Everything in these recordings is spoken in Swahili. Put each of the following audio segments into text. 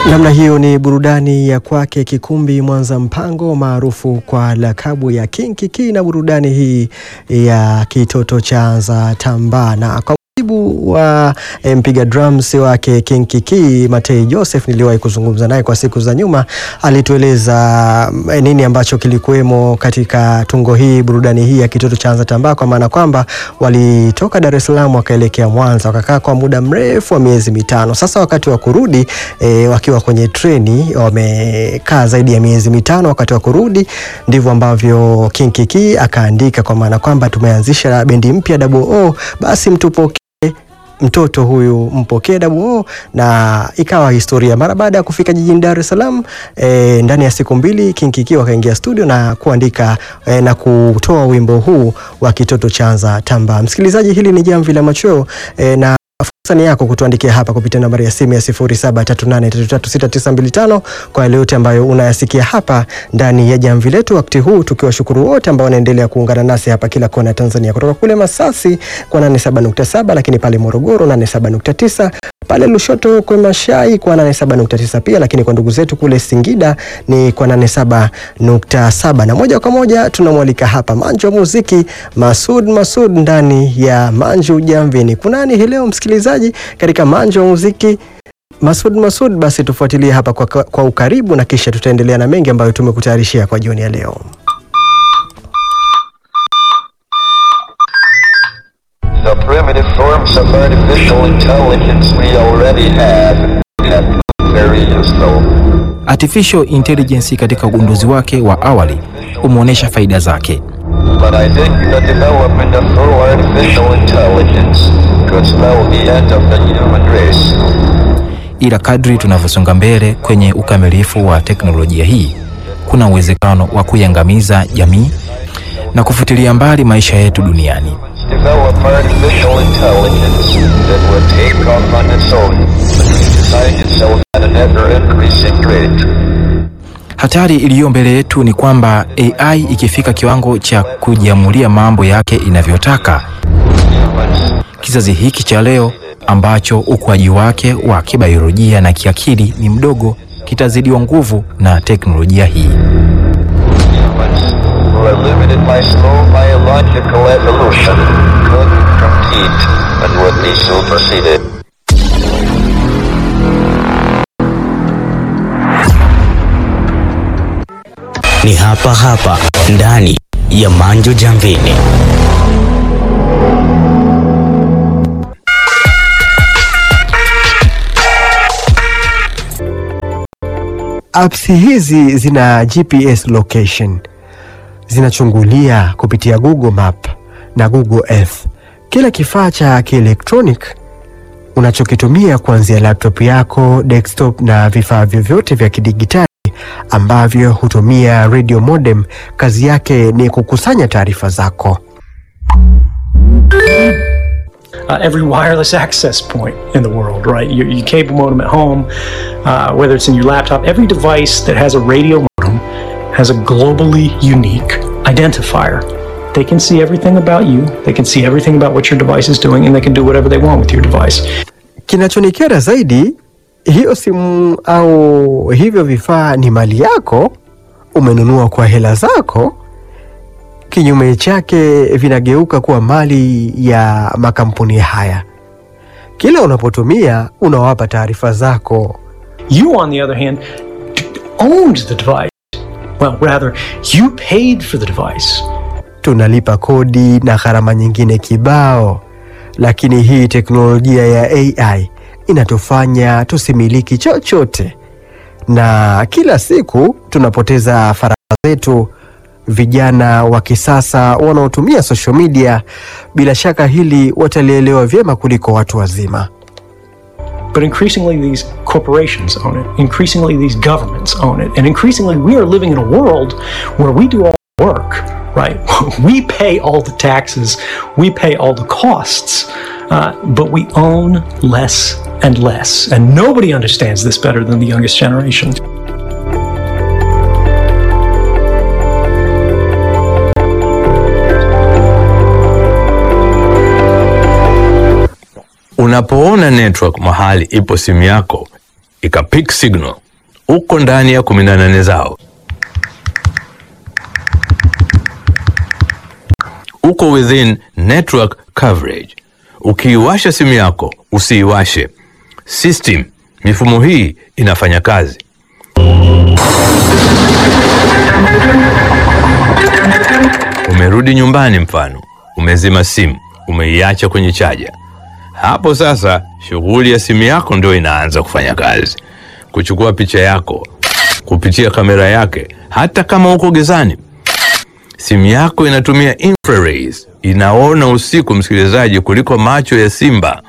Namna hiyo ni burudani ya kwake Kikumbi Mwanza Mpango maarufu kwa lakabu ya King Kiki, na burudani hii ya kitoto cha za tamba na kwa mujibu wa eh, mpiga drums wake King Kiki Matei Joseph, niliwahi kuzungumza naye kwa siku za nyuma, alitueleza eh, nini ambacho kilikuwemo katika tungo hii, burudani hii ya kitoto cha za tamba, kwa maana kwamba walitoka Dar es Salaam wakaelekea Mwanza, wakakaa kwa muda mrefu wa miezi mitano. Sasa wakati wa kurudi e, wakiwa kwenye treni wamekaa zaidi ya miezi mitano. Wakati wa kurudi ndivyo ambavyo King Kiki akaandika, kwa maana kwamba tumeanzisha bendi mpya Double O, basi mtupokee mtoto huyu mpokee Double O, na ikawa historia. Mara baada ya kufika jijini Dar es Salaam e, ndani ya siku mbili King Kiki wakaingia studio na kuandika e, na kutoa wimbo huu wa kitoto chanza tamba. Msikilizaji, hili ni Jamvi la Machweo e, na fursa ni yako kutuandikia hapa kupitia nambari ya simu ya 0738336925 kwa yale yote ambayo unayasikia hapa ndani ya jamvi letu, wakati huu tukiwashukuru wote ambao wanaendelea kuungana nasi hapa kila kona ya Tanzania, kutoka kule Masasi kwa 87.7, lakini pale Morogoro 87.9 pale Lushoto kwa Mashai kwa 87.9 pia, lakini kwa ndugu zetu kule Singida ni kwa 87.7, na moja kwa moja tunamwalika hapa Manju wa muziki Masud Masud ndani ya Manju Jamvini. Kunani hii leo msikilizaji katika Manju wa muziki Masud Masud, basi tufuatilie hapa kwa, kwa ukaribu na kisha tutaendelea na mengi ambayo tumekutayarishia kwa jioni ya leo. The primitive forms of artificial intelligence we already have have very useful. Artificial intelligence katika ugunduzi wake wa awali umeonyesha faida zake, But I think the development of full artificial intelligence could spell the end of the human race. ila kadri tunavyosonga mbele kwenye ukamilifu wa teknolojia hii, kuna uwezekano wa kuiangamiza jamii na kufutilia mbali maisha yetu duniani. Develop artificial intelligence that will take off on its own and redesign itself at an ever-increasing rate. Hatari iliyo mbele yetu ni kwamba AI ikifika kiwango cha kujiamulia mambo yake inavyotaka, Humans kizazi hiki cha leo ambacho ukuaji wake wa kibiolojia na kiakili ni mdogo kitazidiwa nguvu na teknolojia hii. Humans, who are limited by slow biological evolution, could compete and would be superseded. ni hapa hapa ndani ya Manjo Jamvini. Apps hizi zina GPS location, zinachungulia kupitia Google Map na Google Earth. Kila kifaa cha kielektronic unachokitumia kuanzia laptop yako, desktop na vifaa vyovyote vya kidigitali ambavyo hutumia radio modem, kazi yake ni kukusanya taarifa zako. uh, every wireless access point in the world, right? Your, your cable modem at home, uh, whether it's in your laptop, every device that has a radio modem has a globally unique identifier. They can see everything about you, they can see everything about what your device is doing, and they can do whatever they want with your device. Kinachonikera zaidi, hiyo simu au hivyo vifaa ni mali yako, umenunua kwa hela zako. Kinyume chake, vinageuka kuwa mali ya makampuni haya. Kila unapotumia unawapa taarifa zako. You, on the other hand, d- owned the device. Well, rather, you paid for the device. tunalipa kodi na gharama nyingine kibao, lakini hii teknolojia ya AI inatufanya tusimiliki chochote, na kila siku tunapoteza faragha zetu. Vijana wa kisasa wanaotumia social media, bila shaka hili watalielewa vyema kuliko watu wazima. But increasingly, these corporations own it. Increasingly, these governments own it. And increasingly, we are living in a world where we do all the work, right? we pay all the taxes, we pay all the costs, uh, but we own less and less. And nobody understands this better than the youngest generation. Unapoona network mahali ipo simu yako, ikapick signal uko ndani ya kumi na nane zao, uko within network coverage. Ukiiwasha simu yako usiiwashe, system mifumo hii inafanya kazi. Umerudi nyumbani, mfano umezima simu, umeiacha kwenye chaja. Hapo sasa shughuli ya simu yako ndio inaanza kufanya kazi, kuchukua picha yako kupitia kamera yake, hata kama uko gizani. Simu yako inatumia infrared, inaona usiku, msikilizaji, kuliko macho ya simba.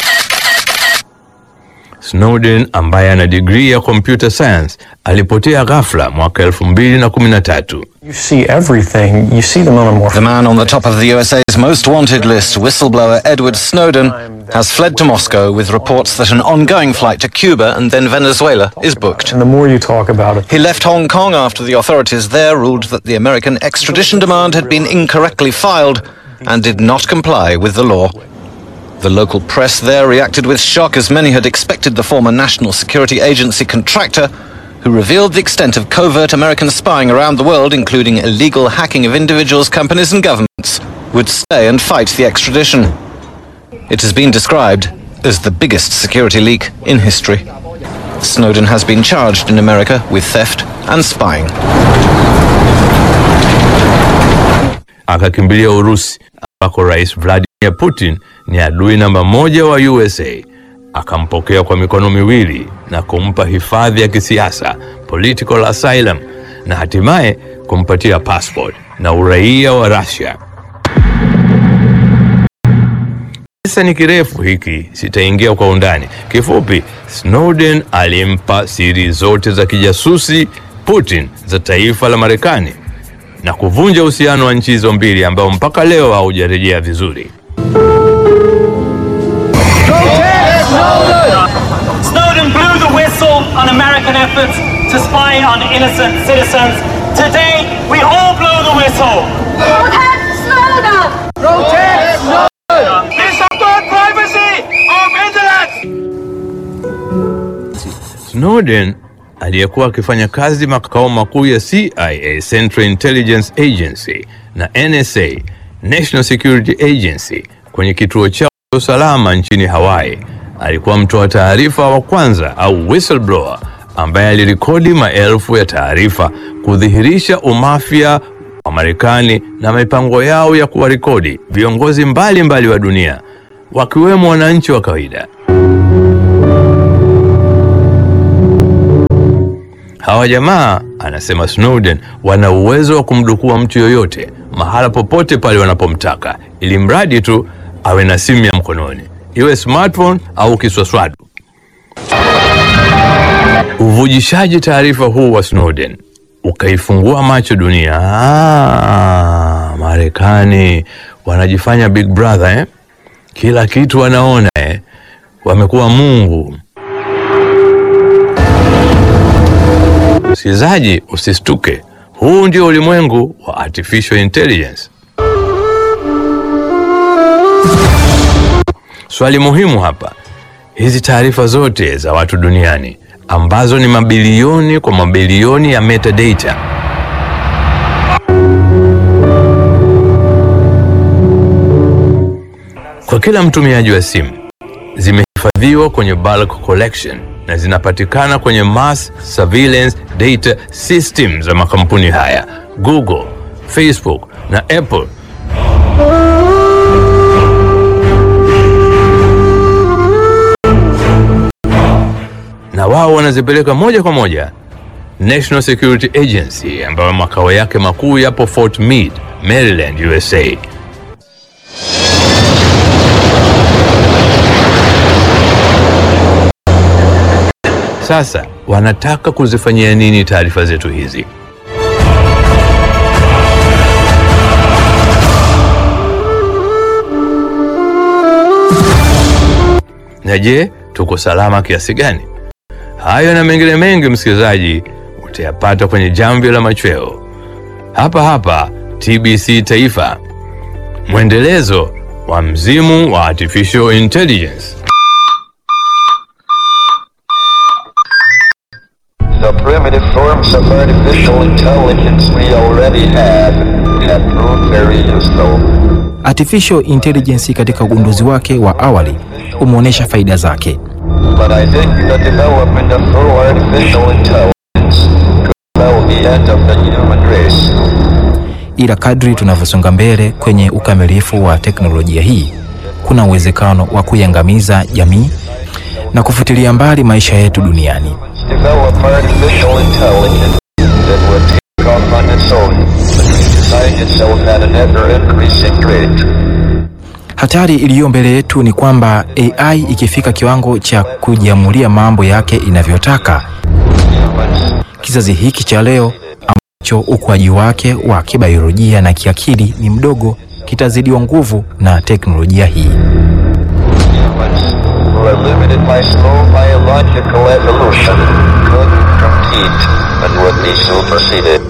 Snowden ambaye ana digrii ya computer science alipotea ghafla mwaka 2013. You see everything. You see the moment more. The man on the top of the USA's most wanted list, whistleblower Edward Snowden, has fled to Moscow with reports that an ongoing flight to Cuba and then Venezuela is booked. And the more you talk about it, He left Hong Kong after the authorities there ruled that the American extradition demand had been incorrectly filed and did not comply with the law. The local press there reacted with shock as many had expected the former National Security Agency contractor, who revealed the extent of covert American spying around the world, including illegal hacking of individuals, companies, and governments, would stay and fight the extradition. It has been described as the biggest security leak in history. Snowden has been charged in America with theft and spying. akakimbilia Urusi ambako Rais Vladimir Putin ni adui namba moja wa USA. Akampokea kwa mikono miwili na kumpa hifadhi ya kisiasa political asylum, na hatimaye kumpatia passport na uraia wa Russia. Kisa ni kirefu hiki, sitaingia kwa undani. Kifupi, Snowden alimpa siri zote za kijasusi Putin za taifa la Marekani na kuvunja uhusiano wa nchi hizo mbili ambao mpaka leo haujarejea vizuri. Snowden blew the whistle on American efforts to spy on innocent citizens. Today, we all blow the whistle. Protect Snowden! Protect Snowden! This is the privacy of internet. Snowden aliyekuwa akifanya kazi makao makuu ya CIA, Central Intelligence Agency, na NSA, National Security Agency, kwenye kituo chao cha usalama nchini Hawaii, alikuwa mtoa taarifa wa kwanza au whistleblower ambaye alirekodi maelfu ya taarifa kudhihirisha umafia wa Marekani na mipango yao ya kuwarekodi viongozi mbalimbali mbali wa dunia wakiwemo wananchi wa kawaida. Hawa jamaa, anasema Snowden, wana uwezo wa kumdukua mtu yoyote mahala popote pale wanapomtaka, ili mradi tu awe na simu ya mkononi, iwe smartphone au kiswaswadu. Uvujishaji taarifa huu wa Snowden ukaifungua macho dunia. Ah, Marekani wanajifanya big brother eh? Kila kitu wanaona eh? Wamekuwa Mungu. Msikilizaji, usistuke. Huu ndio ulimwengu wa artificial intelligence. Swali muhimu hapa, hizi taarifa zote za watu duniani ambazo ni mabilioni kwa mabilioni ya metadata kwa kila mtumiaji wa simu zimehifadhiwa kwenye bulk collection na zinapatikana kwenye mass surveillance data system za makampuni haya Google, Facebook na Apple. Na wao wanazipeleka moja kwa moja National Security Agency ambayo makao yake makuu yapo Fort Meade, Maryland, USA. Sasa wanataka kuzifanyia nini taarifa zetu hizi? Na je, tuko salama kiasi gani? Hayo na mengine mengi, msikilizaji, utayapata kwenye Jamvi la Machweo hapa hapa TBC Taifa, mwendelezo wa mzimu wa artificial intelligence. the primitive forms of artificial intelligence we already had had proved very useful. Artificial intelligence katika ugunduzi wake wa awali umeonyesha faida zake, But I think the development of full artificial intelligence could spell the end of the human race. ila kadri tunavyosonga mbele kwenye ukamilifu wa teknolojia hii, kuna uwezekano wa kuiangamiza jamii na kufutilia mbali maisha yetu duniani. Develop artificial intelligence that would take off on its own, but design itself at an ever-increasing rate. Hatari iliyo mbele yetu ni kwamba AI ikifika kiwango cha kujiamulia mambo yake inavyotaka, Humans kizazi hiki cha leo ambacho ukuaji wake wa kibiolojia na kiakili ni mdogo kitazidiwa nguvu na teknolojia hii. humans who are limited by slow biological evolution could compete and would be superseded.